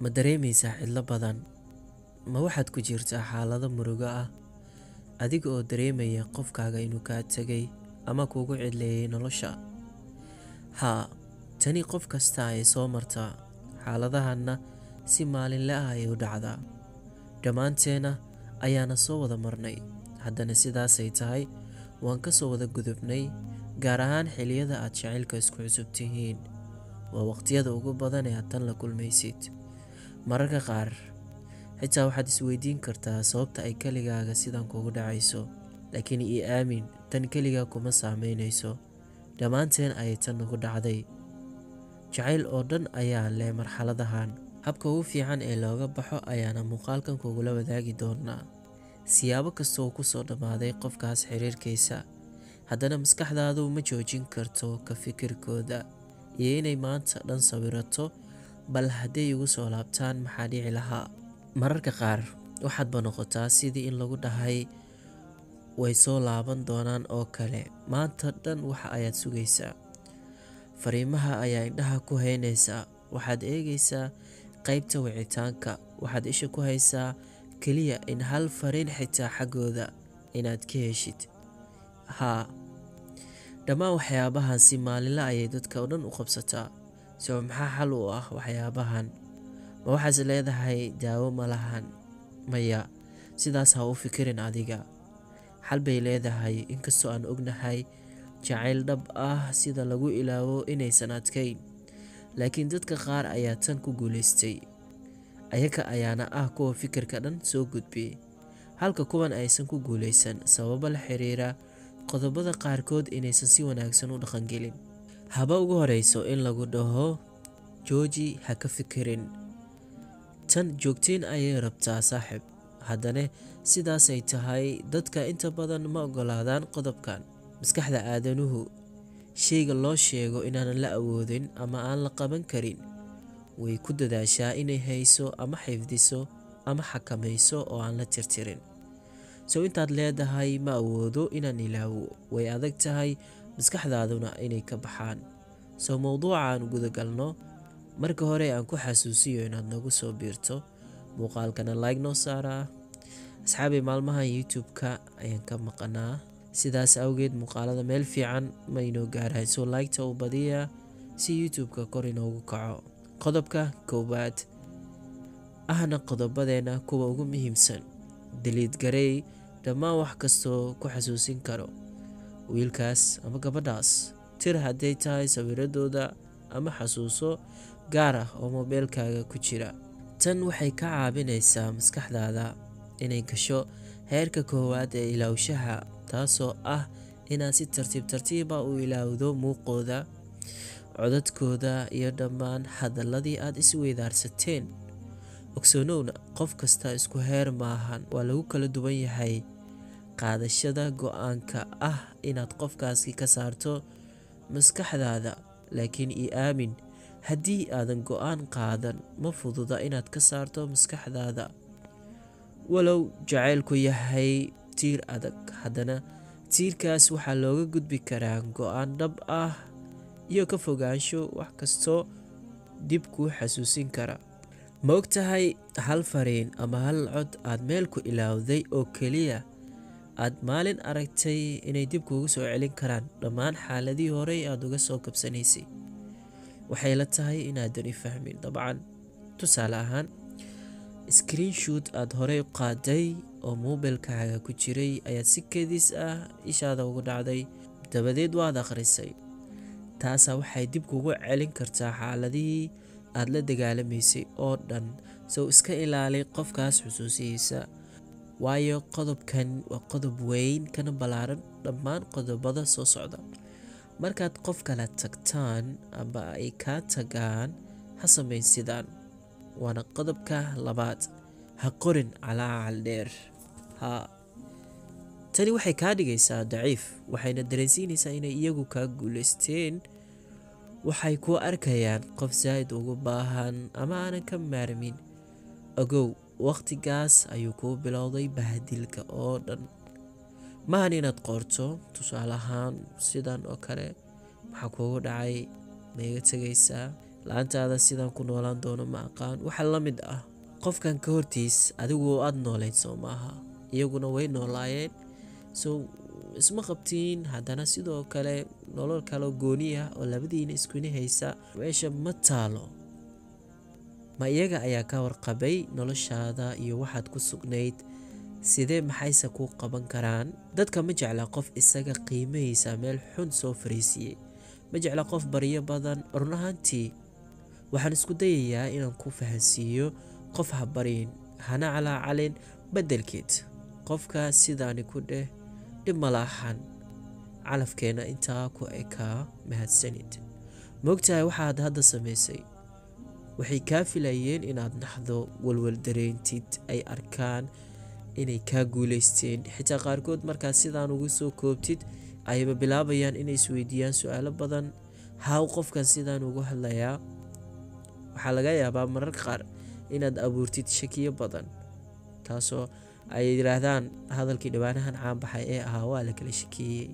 ma dareemaysaa cidlo badan ma waxaad ku jirtaa xaalado murugo ah adiga oo dareemaya qofkaaga inuu kaa tegay ama kuugu cidleeyay nolosha haa tani qof kasta ay soo martaa xaaladahanna si maalinle ah ay u dhacdaa dhammaanteena ayaana soo wada marnay haddana sidaasay tahay waan ka soo wada gudubnay gaar ahaan xilliyada aad jacaylka isku cusub tihiin waa waqtiyada ugu badan ee aad tan la kulmaysid mararka qaar xitaa waxaad isweydiin kartaa sababta ay keligaaga sidan kugu dhacayso laakiin ii aamin tan keligaa kuma saameynayso dhammaanteen ayay tan nagu dhacday jacayl oo dhan ayaa leh marxaladahan habka ugu fiican ee looga baxo ayaana muuqaalkan kugula wadaagi doonaa siyaabo kasta oo ku soo dhammaaday qofkaas xiriirkiisa haddana maskaxdaadu ma joojin karto ka fikirkooda iyo inay maanta dhan sawirato bal hadday igu soo laabtaan maxaa dhici lahaa mararka qaar waxaadba noqotaa sidii in lagu dhahay way soo laaban doonaan oo kale maanta dhan waxa ayaad sugaysaa fariimaha ayaa indhaha ku haynaysaa waxaad eegaysaa qaybta wicitaanka waxaad isha ku haysaa keliya in hal fariin xitaa xaggooda inaad ka heshid haa dhammaan waxyaabahan si maalinle ayay dadka oo dhan u qabsataa soo maxaa xal u ah waxyaabahan ma waxaas leedahay daawo ma lahan maya sidaas ha u fikirin adiga xal bay leedahay inkastoo aan ognahay jacayl dhab ah sida lagu ilaawo inaysan adkayn laakiin dadka qaar ayaa tan ku guulaystay ayaga ayaana ah kuwa fikirka dhan soo gudbiyey halka kuwan aysan ku guulaysan sababo la xiriira qodobada qaarkood inaysan si wanaagsan u dhaqangelin haba ugu horeyso in lagu dhaho jooji ha ka fikirin tan joogtiin ayay rabtaa saaxib haddana sidaasay tahay dadka inta badan ma ogolaadaan qodobkan maskaxda aadanuhu shayga loo sheego inaanan la awoodin ama aan la qaban karin way ku dadaashaa inay hayso ama xifdiso ama xakamayso oo aan la tirtirin sow intaad leedahay ma awoodo inaan ilaawo way adag tahay maskaxdaaduna inay ka baxaan sow mowduuca aan gudagalno marka hore aan ku xasuusiyo inaad nagu soo biirto muuqaalkana like noo saaraa asxaabay maalmahan youtube-ka ayaan ka maqanaa sidaas awgeed muuqaalada meel fiican ma inoo gaarahay soo laygta u badiya si youtube-ka kor inoogu kaco qodobka koowaad ahna qodobadeena kuwa ugu muhiimsan daliid garey dhammaan wax kastoo ku xasuusin karo wiilkaas ama gabadhaas tir hadday tahay sawiradooda ama xasuuso gaar ah oo moobeelkaaga ku jira tan waxay ka caabinaysaa maskaxdaada inay gasho heerka koowaad ee ilaawshaha taasoo ah inaad si tartiib tartiiba u ilaawdo muuqooda codadkooda iyo dhammaan hadaladii aad isweydaarsateen ogsoonowna qof kasta isku heer maahan waa lagu kala duwan yahay qaadashada go-aanka ah inaad qofkaasi ka saarto maskaxdaada laakiin io aamin haddii aadan go-aan qaadan ma fududa inaad ka saarto maskaxdaada walow jacaylku yahay tiir adag haddana tiirkaas waxaa looga gudbi karaa go-aan dhab ah iyo ka fogaansho wax kastoo dib kuu xasuusin kara ma og tahay hal fariin ama hal cod aad meel ku ilaawday oo keliya aad maalin aragtay inay dib kuugu soo celin karaan dhammaan xaaladihii horey aada uga soo kabsanaysay waxay la tahay inaadan i fahmin dabcan tusaale ahaan screenshoot aada horey u qaaday oo moobilkaaga ku jiray ayaad si kedis ah ishaada ugu dhacday dabadeed waad akhrisay taasaa waxay dib kugu celin kartaa xaaladihii aada la dagaalamaysay oo dhan sow iska ilaali qofkaas xusuusihiisa waayo qodobkan waa qodob weyn kana ballaaran dhammaan qodobada soo socda markaad qof kala tagtaan amba ay kaa tagaan ha samayn sidaan waana qodobka labaad ha qorin calaacal dheer haa tani waxay kaa dhigaysaa daciif waxayna dareensiinaysaa inay iyagu kaa guulaysteen waxay kuu arkayaan qof saa'id ugu baahan ama aanan ka maarmin ogow wakhtigaas ayuu kuu bilowday bahadilka oo dhan maahan inaad qoorto tusaale ahaan sidan oo kale maxaa kuugu dhacay ma iga tegaysaa la-aantaada sidaan ku noolaan doono ma aqaan waxa la mid ah qofkan ka hortiis adigu aada noolayd soo maaha iyaguna way noolaayeen so isma qabtiin haddana sidoo kale nolol kaleo gooni ah oo labadiina iskuna haysa meesha ma taalo ma iyaga ayaa ka warqabay noloshaada iyo waxaad ku sugnayd sidee maxayse kuu qaban karaan dadka ma jecla qof isaga qiimahaysa meel xun soo fariisiiyey ma jecla qof baryo badan run ahaantii waxaan isku dayayaa inaan ku fahansiiyo qof ha baryin hana calaacalin beddelkeed qofka sidaani ku dheh dhib malaaxan calafkeena intaa ku ekaa mahadsanid moogtahay waxaad hadda samaysay waxay kaa filayeen inaad naxdo walwal dareentid ay arkaan inay kaa guuleysteen xitaa qaarkood markaad sidaan ugu soo koobtid ayaba bilaabayaan inay isweydiiyaan su-aalo badan haw qofkan sidaan ugu hadlayaa waxaa laga yaabaa mararka qaar inaad abuurtid shakiyo badan taasoo ay yidhaahdaan hadalkii dhibaanahan caanbaxay ee ahaa waa la kala shakeeyey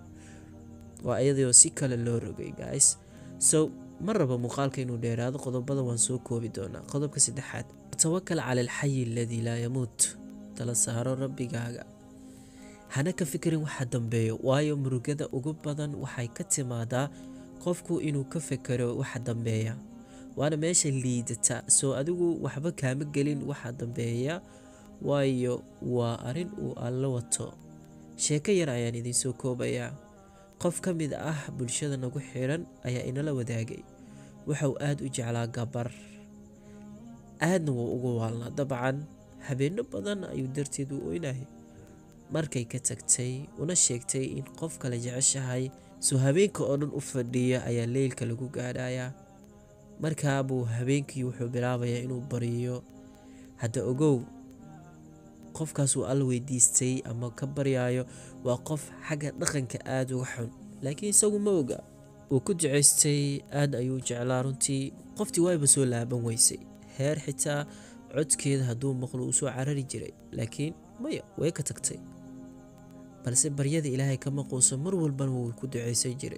waa iyadoo si kale loo rogay guys so ma rabo muuqaalka inuu dheeraado qodobada waan soo koobi doonaa qodobka saddexaad tawakal cala alxayi aladii laa yamuut tala saaro rabbigaaga hana ka fikirin waxa dambeeyo waayo murugada ugu badan waxay ka timaadaa qofku inuu ka fekero waxa dambeeya waana meesha liidata soo adigu waxba kaama gelin waxa dambeeya waayo waa arrin uu alla wato sheeko yar ayaan idinsoo koobayaa qof ka mid ah bulshada nagu xiran ayaa inala wadaagay waxauu aada u jeclaa gabar aadna wuu ugu waalnaa dabcan habeenno badan ayuu darteed u oynahay markay ka tagtay una sheegtay in qof kale jeceshahay soo habeenka oo dhan u fadhiya ayaa leylka lagu gaadhayaa markaabuu habeenkii wuxuu bilaabayaa inuu bariyo hadda ogow qofkaasuu alla weydiistay ama ka baryaayo waa qof xagga dhaqanka aada uga xun laakiin isagu ma oga uu ku ducaystay aad ayuu jeclaa runtii qoftii waayba soo laaban weysay heer xitaa codkeeda hadduu maqlo uu soo carari jiray laakiin maya way ka tagtay balse baryada ilaahay kama quuso mar walbana wuu ku ducaysan jiray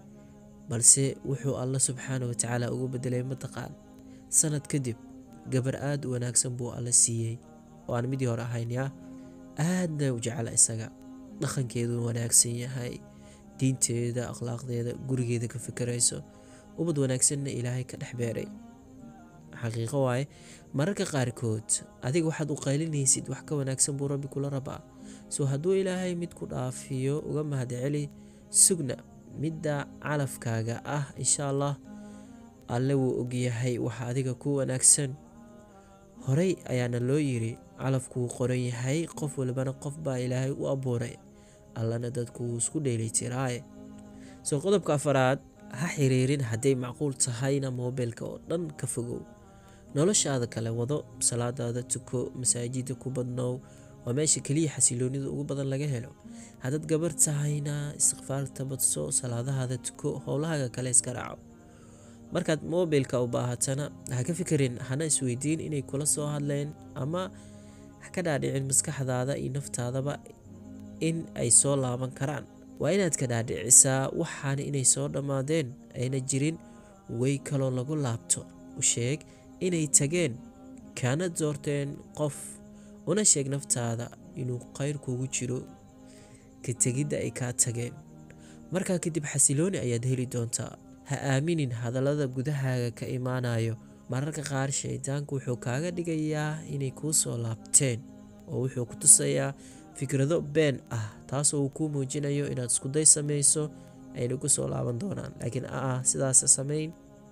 balse wuxuu alla subxaana watacaala ugu bedelay mataqaan sanad kadib gabar aada u wanaagsan buu alla siiyey oo aan midii hore ahayn yaa aadna u jecla isaga dhaqankeedu wanaagsan yahay diinteeda akhlaaqdeeda gurigeeda ka fikirayso ubad wanaagsanna ilaahay ka dhex beeray xaqiiqo waaye mararka qaarkood adiga waxaad u qaylinaysid wax ka wanaagsan buu rabbi kula rabaa soo hadduu ilaahay mid ku dhaafiyo uga mahadceli sugna midda calafkaaga ah insha allah alle wuu ogyahay waxa adiga ku wanaagsan horey ayaana loo yiri calafku wuu qoran yahay qof walbana qof baa ilaahay u abuuray allana dadku wuu isku dheelitiraaye soo qodobka afaraad ha xiriirin hadday macquul tahayna moobilka oo dhan ka fogow noloshaada kale wado salaadaada tuko masaajida ku badnow waa meesha keliya xasiloonida ugu badan laga helo haddaad gabar tahayna istikfaarta badso salaadahaada tuko howlahaaga kale iska raaco markaad moobilka u baahatana ha ka fikirin hana isweydiin inay kula soo hadleen ama ha ka dhaadhicin maskaxdaada iyo naftaadaba in ay soo laaban karaan waa inaad ka dhaadhicisaa waxaana inay soo dhammaadeen ayna jirin way kaloo lagu laabto u sheeg inay tageen kaana doorteen qof una sheeg naftaada inuu qayr kugu jiro ka tegidda ay kaa tageen markaa kadib xasilooni ayaad heli doontaa ha aaminin hadallada gudahaaga ka imaanayo mararka qaar shaydaanku wuxuu kaaga dhigayaa inay kuu soo laabteen oo wuxuu ku tusayaa fikrado been ah taasoo uu kuu muujinayo inaad iskuday samayso ayna ku soo laaban doonaan laakiin aa sidaas samayn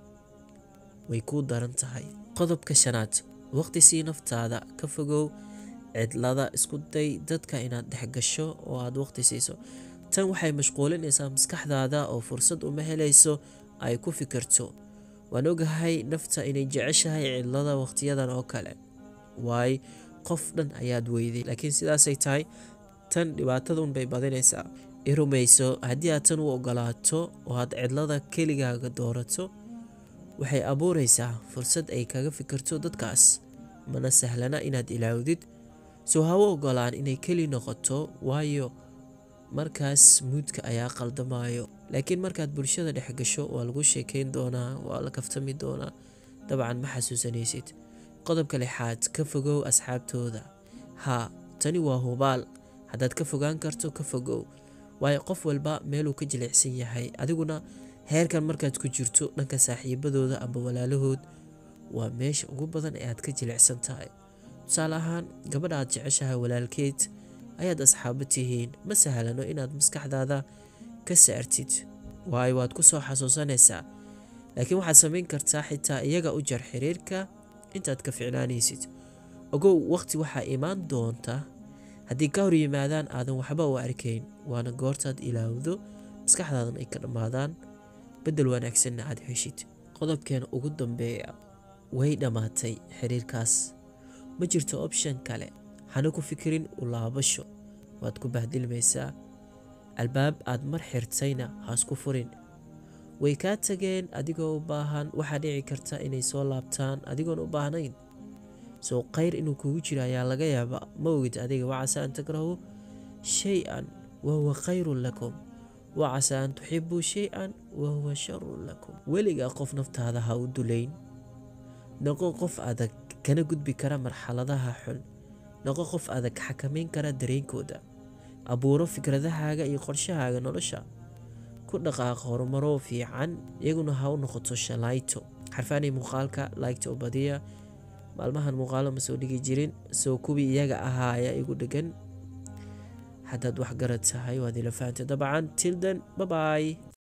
way kuu daran tahay qodobka shanaad waqti sii naftaada ka fogow cidlada isku day dadka inaad dhex gasho oo aad waqti siiso tan waxay mashquulinaysaa maskaxdaada oo fursad uma helayso ay ku fikirto waan ogahay nafta inay jeceshahay cidlada waqtiyadan oo kale waay qof dhan ayaad weyday laakiin sidaasay tahay tan dhibaatadun bay badinaysaa i rumayso haddii aad tan u ogolaato oo aad cidlada keligaaga doorato waxay abuuraysaa fursad ay kaga fikirto dadkaas mana sahlana inaad ilaawdid soo hawo ogolaan inay keli noqoto waayo markaas muudka ayaa qaldamayo laakiin markaad bulshada dhex gasho waa lagu sheekeyn doonaa waa la kaftami doonaa dabcan ma xasuusanaysid qodobka lixaad ka fogow asxaabtooda haa tani waa hubaal haddaad ka fogaan karto ka fogow waayo qof walba meeluu ka jilicsan yahay adiguna heerkan markaad ku jirto dhanka saaxiibadooda amba walaalahood waa meesha ugu badan ee aad ka jilicsan tahay tusaale ahaan gabadha aad jeceshahay walaalkeed ayaad asxaabo tihiin ma sahlano inaad maskaxdaada ka saartid waayo waad ku soo xasuusanaysaa laakiin waxaad samayn kartaa xitaa iyaga u jar xiriirka intaad ka ficnaanaysid ogow waqti waxaa imaan doonta haddii ka hor yimaadaan aadan waxba u arkayn waana goortaad ilaawdo maskaxdaadan ay ka dhammaadaan beddel wanaagsanna aad heshid qodobkeena ugu dambeeya way dhammaatay xiriirkaas ma jirto option kale hana ku fikirin u laabasho waad ku bahdilmaysaa albaab aad mar xirtayna haasku furin way kaa tageen adigoo u baahan waxaa dhici karta inay soo laabtaan adigoon u baahnayn soo khayr inuu kugu jiro ayaa laga yaabaa ma ogid adiga wacasa an takrahu shay-an wahuwa khayrun lakum wacasa an tuxibuu shay-an wahuwa sharun lakum weligaa qof naftaada ha u dulayn noqo qof adag kana gudbi kara marxaladaha xun noqo qof adag xakamayn kara dareenkooda abuuro fikradahaaga iyo qorshahaaga nolosha ku dhaqaaq horumaro fiican iyaguna ha u noqoto shalayto xarfaanay muuqaalka laygta u badiya maalmahan muuqaalo ma soo dhigi jirin soo kuwii iyaga ahaa ayaa igu dhegan haddaad wax garad tahay waad ila fahantay dabcan tildan babaay